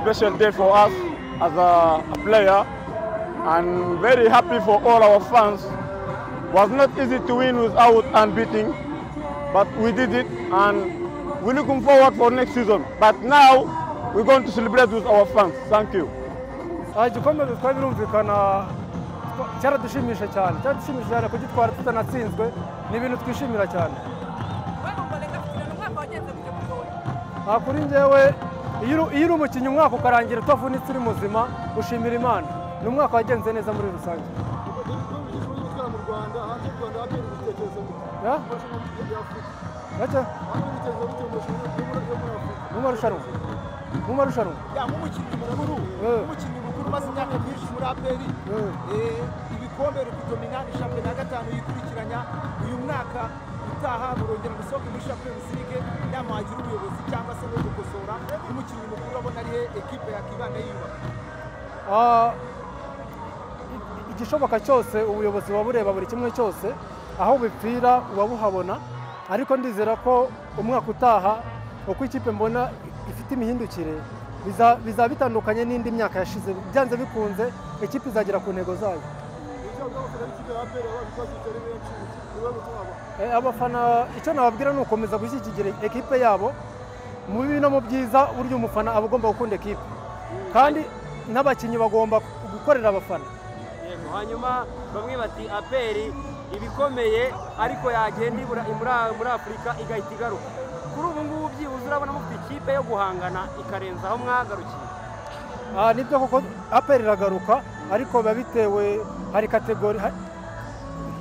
special day for us as a, a player and very happy for all our fans. Was not easy to win without unbeating, but we did it and we're looking forward for next season. But now we're going to celebrate with our fans. Thank you. igikombe dutwaye birumvikana cyaradushimisha cyane cyaradushimisha cyane kugitwara tutanatsinzwe ni ibintu twishimira cyane aha kuri njyewe iyo uri- iyo uri umukinnyi umwaka ukarangira utavunitse uri muzima ushimira imana ni umwaka wagenze neza muri rusange Ya? Gake? Mu marushanwa mu marushanwa nk'umukinnyi mukuru nk'umukinnyi mukuru umaze imyaka myinshi muri aperi ibikombe biri kudominani shampiyona ya gatanu yikurikiranya uyu mwaka utaha murongera musohoke muri shampiyona ligue inama wagira ubuyobozi cyangwa se no gukosora nk'umukinnyi mukuru urabona ariye ekipe yakibanda yiyubaka Ah, i- igishoboka cyose ubuyobozi buba bureba buri kimwe cyose aho bipfira buba buhabona ariko ndizera ko umwaka utaha uko ikipe mbona ifite imihindukire biza- bizaba bitandukanye n'indi myaka yashize byanze bikunze ikipe izagera ku ntego zayo Eh, abafana icyo nababwira ni ukomeza gushyigikira ekipe yabo mu bibi no mu byiza burya umufana aba agomba gukunda ekipe kandi n'abakinnyi bagomba gukorera abafana Yego, hanyuma bamwe bati aperi ibikomeye ariko yagenda ibura- muri- muri afurika igahita igaruka kuri ubu ngubu byibuze urabona mufite ikipe yo guhangana ikarenza aho mwagarukiye Ah, nibyo koko aperi iragaruka ariko biba bitewe hari kategori ha-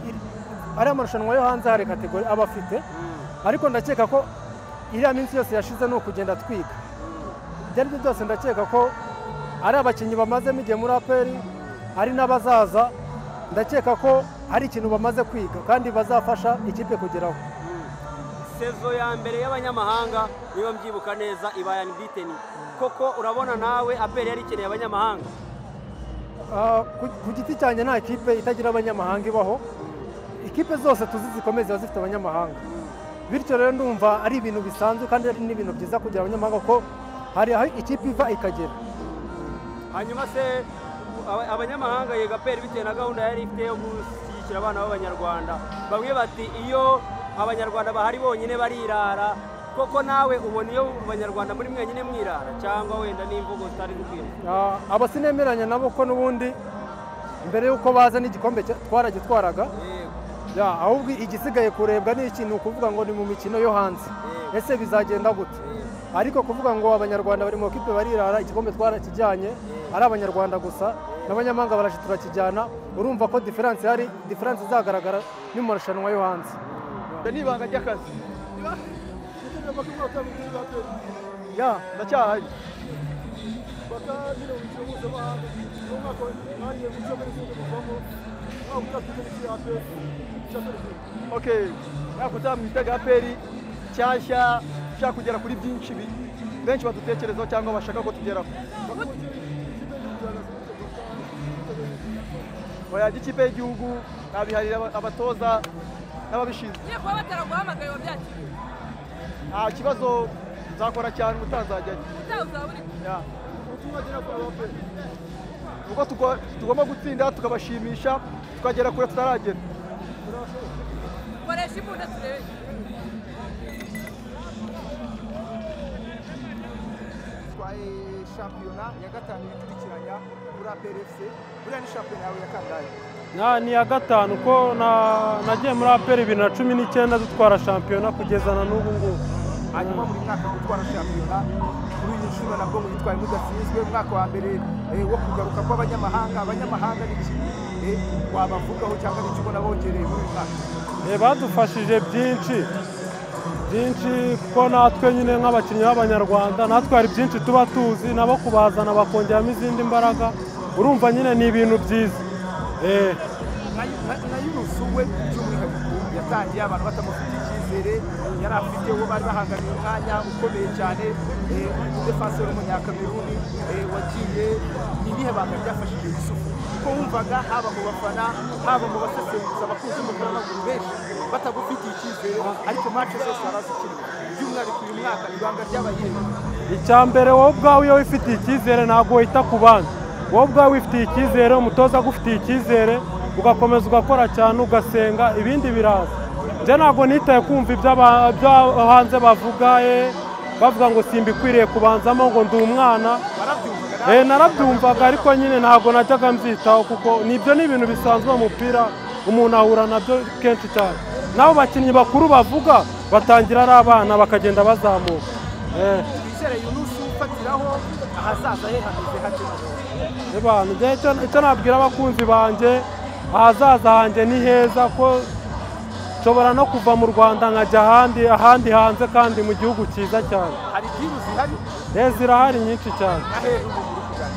iri- ari amarushanwa yo hanze hari kategori aba afite ariko ndakeka ko iriya minsi yose yashize ni ukugenda twiga ibyo ari byo byose ndakeka ko ari abakinnyi bamazemo igihe muri aperi ari n'abazaza ndakeka ko hari ikintu bamaze kwiga kandi bazafasha ikipe kugeraho sezo ya mbere y'abanyamahanga niba mbyibuka neza ibaye biteni koko urabona nawe aperi yari ikeneye abanyamahanga Ah, ku- ku giti cyanjye nta kipe itagira abanyamahanga ibaho ikipe zose tuzi zikomeye ziba zifite abanyamahanga bityo rero ndumva ari ibintu bisanzwe kandi ari n'ibintu byiza kugira abanyamahanga kuko hari aho ikipe iva ikagera hanyuma se aba- abanyamahanga yega aperi bitewe na gahunda yari ifite yo gushyigikira abana b'abanyarwanda bamwe bati iyo abanyarwanda bahari bonyine barirara koko nawe ubona iyo abanyarwanda muri mwenyine mwirara cyangwa wenda n'imvugo zitari gukwiye Ah, aba sinemeranya nabo ko n'ubundi mbere y'uko baza n'igikombe cya- twaragitwaraga Yego, ya, ahubwo igisigaye kurebwa ni ikintu ukuvuga ngo ni mu mikino yo hanze ese bizagenda gute ariko kuvuga ngo abanyarwanda bari mu kipe barirara igikombe twarakijyanye ari abanyarwanda gusa n'abanyamahanga baraje turakijyana urumva ko diferanse ihari diferanse izagaragara ni mu marushanwa yo hanze n'ibanga ry'akazi ya ndacyahari okay ntabwo utamwitaga aperi nshyashya ushaka kugera kuri byinshi bi- benshi badutekerezaho cyangwa bashaka ko tugeraho oya ikipe y'igihugu nabiharira aba- abatoza n'ababishinzwe Ngiye kuba bataraguhamagaye wabyakiriye nta kibazo nzakora cyane ubutazajyayo utaha uzaba uri Ya. ubwo tugo- tugomba gutsinda tukabashimisha tukagera kure tutaragera koresha imbunda turebe twaye shampiyona ya gatanu yikurikiranya muri aperi efuse buriya ni shampiyona yawe ya kangahe na ni iya gatanu ko na- nagiye muri aperi bibiri na cumi n'icyenda dutwara shampiyona kugeza na n'ubu ngubu hanyuma buri mwaka gutwara shampiyona kuri iyi nshuro nabwo mwitwaye mudasinzwe umwaka wa mbere eh, wo kugaruka kw'abanyamahanga abanyamahanga ni iki eh, wabavugaho cyangwa ni iki ubona bongereye muri uyu mwaka Eh, badufashije byinshi byinshi kuko natwe nyine nk'abakinnyi b'abanyarwanda natwe hari byinshi tuba tuzi nabo kubazana bakongeramo izindi mbaraga urumva nyine ni ibintu byiza Eh, na yurufu we by'umwihariko yatangiye abantu batamufitiye icyizere yari afite uwo bari bahanganiye umwanya ukomeye cyane defensor w'umunyakameruni eh, wagiye ni ibihe banga byafashije yusufu kuko wumvaga haba mu bafana haba mu basesenguzi abakunzi b'umupira w'amaguru benshi batagufitiye icyizere ariko match zose barazikina by'umwihariko uyu mwaka ibanga ryabayeho icya mbere wowe ubwawe iyo wifitiye icyizere ntabwo wita ku bandi wowe ubwawe wifitiye icyizere umutoza agufitiye icyizere ugakomeza ugakora cyane ugasenga ibindi biraza njye ntabwo nitaye kumva iby'aba- ibyo hanze bavuga eh, bavuga ngo simbikwiriye kubanzamo ngo ndi umwana Eh, narabyumvaga ariko nyine ntabwo najyaga mbyitaho kuko nibyo ni ibintu bisanzwe mu mupira umuntu ahura nabyo kenshi cyane n'abo bakinnyi bakuru bavuga batangira ari abana bakagenda bazamuka Eh. twizere yunusi ufatiraho ahazaza he hameze hake Abantu, njye icyo icyo nabwira abakunzi banjye ahazaza hanjye ni heza ko nshobora no kuva mu rwanda nkajya ahandi ahandi hanze kandi mu gihugu cyiza cyane hari diru zihari Eh, zirahari nyinshi cyane ahera ubu uri kuganira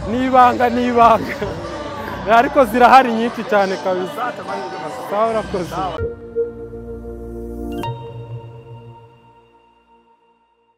ni ibanga ni ibanga Eh, ariko zirahari nyinshi cyane kabisa uzata amahirwe maso sawa urakoze